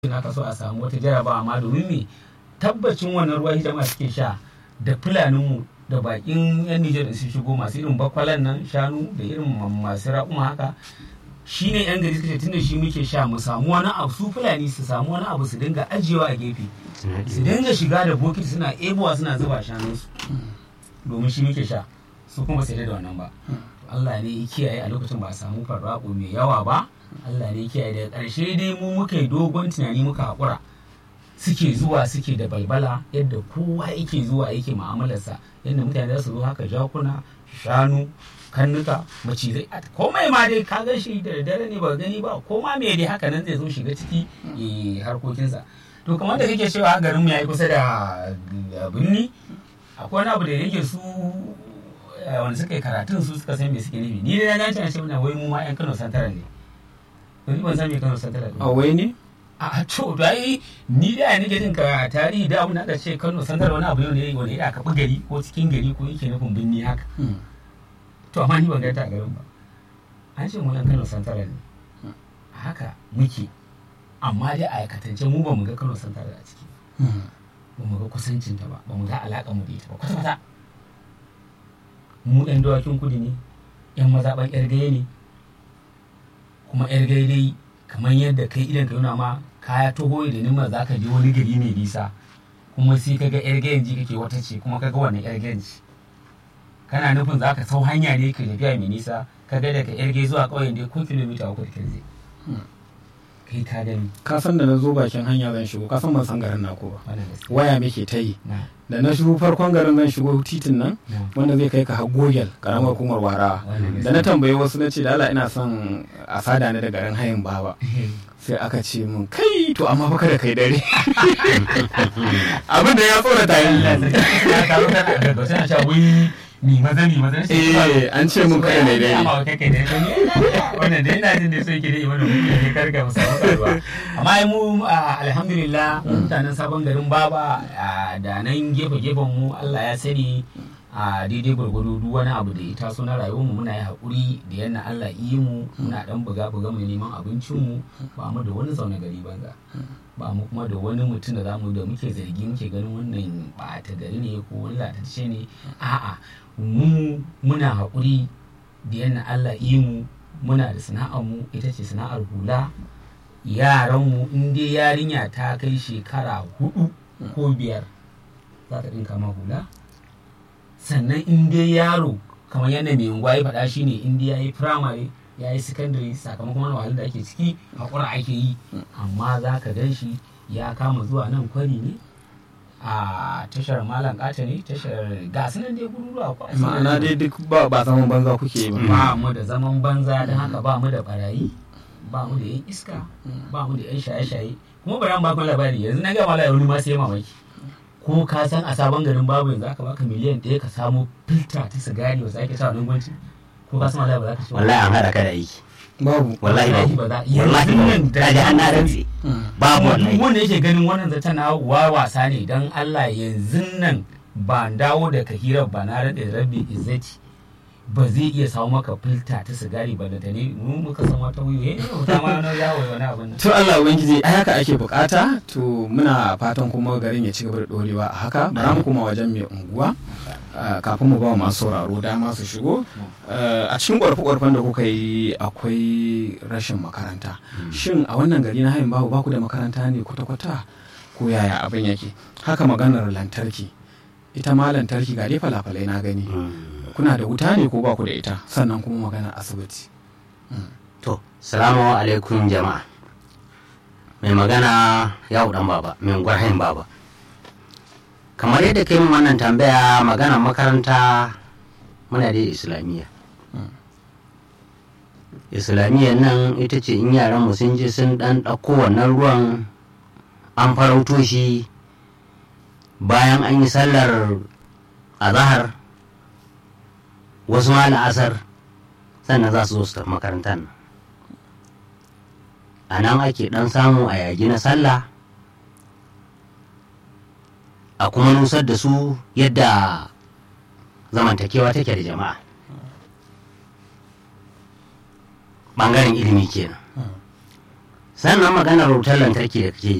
aka so a samu wata jaraba amma domin me tabbacin wannan ruwa jama'a suke sha da fulaninmu da bakin yan Nijar da su shigo masu irin bakwalan nan shanu da irin masu raƙuma haka shi ne yan gari suka ce tunda shi muke sha mu samu wani abu su fulani su samu wani abu su dinga ajiyewa a gefe su dinga shiga da bokiti suna ebowa suna zuba shanunsu domin shi muke sha su kuma sai da wannan ba Allah ne ya kiyaye a lokacin ba a samu farraƙo mai yawa ba Allah ne ya kiyaye daga ƙarshe dai mu muka yi dogon tunani muka haƙura suke zuwa suke da balbala yadda kowa yake zuwa yake mu'amalarsa yadda mutane za su zo haka jakuna shanu kannuka macizai komai ma dai ka gan shi da dare ne ba gani ba ko ma me dai haka nan zai zo shiga ciki harkokinsa to kamar da kake cewa garin mu yayi kusa da birni akwai wani abu da yake su wanda suka yi karatun su suka san me suke nufi ni dai na gane cewa muna wai mu ma yan Kano Santara ne to ni ban san me Kano Santara ne a wai ne a to da yi ni da ya nake jin ka tarihi da abin da aka ce Kano Santara wani abu ne wanda ya aka gari ko cikin gari ko yake nufin binni haka to amma ni ban ga ta garin ba an ce mu yan Kano Santara ne haka muke amma dai a aikatance mu ba mu ga Kano Santara a ciki ba mu ga kusancinta ba ba mu ga alaƙa mu da ita ba kwata-kwata mu 'yan dawakin kudu ne 'yan mazaɓan 'yar gaye ne kuma 'yar gaye dai kamar yadda kai idan ka nuna ma kaya toho da nima za ka je wani gari mai nisa kuma sai ka ga 'yar gayen ji kake wata ce kuma ka ga wannan 'yar gayen ci kana nufin za ka sau hanya ne ka tafiya mai nisa ka ga daga 'yar gaye zuwa ƙauyen dai ko kilomita uku da zai kai ka gani ka san da na zo bakin hanya zan shigo ka san ban san garin naku ba waya muke ta yi da na shigo farkon garin zan shigo titin nan wanda zai kai ka har gogel karamar hukumar warawa da na tambayi wasu na ce da Allah ina son a sada ni da garin hayin baba sai aka ce mun kai to amma fa kada kai dare abin da ya tsorata ni mi maza mi maza eh an ce mun kada ne dare amma kai kai dai wannan dai ina jin dai so yake dai wannan mutum ne karka mu samu karuwa amma ai mu alhamdulillah mutanen sabon garin baba da nan gefe gefen mu Allah ya sani a daidai gwargwado duk wani abu da ya taso na rayuwar mu muna yi haƙuri da yadda Allah yi mu muna dan buga buga mu neman abincin mu ba mu da wani zaune gari banza ba mu kuma da wani mutum da zamu da muke zargi muke ganin wannan ba ta gari ne ko wani latatacce ne a'a mu muna haƙuri da yadda Allah yi mu muna da sana'ar mu ita ce sana'ar hula yaran mu in dai yarinya ta kai shekara hudu ko biyar za ta ɗinka ma hula sannan in dai yaro kamar yadda mai unguwa ya faɗa shine in dai ya yi firamare ya yi secondary sakamakon wani wahalar da ake ciki haƙura ake yi amma za ka gan shi ya kama zuwa nan kwari ne a tashar malam kata ne tashar gasu nan dai gururuwa ko ma'ana dai duk ba ba zaman banza kuke yi ba mu da zaman banza don haka ba mu da barayi ba mu da yan iska ba mu da yan shaye-shaye kuma bari an baku labari yanzu na ga mala wani ma sai mamaki ko ka san a sabon garin babu yanzu aka baka miliyan ɗaya ka samu filta ta sigari wasu ake sa nan gwanci ko ka san wallahi ba za ka ci wallahi an haɗa ka da aiki babu wallahi babu ba za wallahi babu da kaji an na rantse babu wallahi wanda yake ganin wannan zata na wa wasa ne dan Allah yanzu nan ba dawo da kahirar ba na rade rabbi izzati ba zai iya samu maka filta ta sigari ba da ta ne mu muka san wata wuyo eh ta ma na yawo wani abin nan to Allah ubangiji ai haka ake bukata to muna fatan kuma garin ya ci gaba da dorewa a haka bara mu kuma wajen mai unguwa kafin mu ba masu sauraro dama su shigo a cikin ƙwarfe-ƙwarfen da kuka yi akwai rashin makaranta shin a wannan gari na hayin babu baku da makaranta ne kwata-kwata ko yaya abin yake haka maganar lantarki ita ma lantarki ga dai falafalai na gani kuna da wuta ne ko baku da ita sannan kuma maganar asibiti to salamu alaikum jama'a mai magana ya dan baba mai gwarhain baba kamar yadda kai min wannan tambaya magana makaranta muna da islamiyya islamiyyar nan ita ce in yaran mu sun je sun dan ɗauko wannan ruwan an farauto shi bayan an yi sallar azahar wasu ma la'asar sannan za su zo su tafi makarantar nan a nan ake dan samu a yaji na sallah a kuma nusar da su yadda zamantakewa take da jama'a ɓangaren ilimi kenan sannan maganar wutar lantarki da kake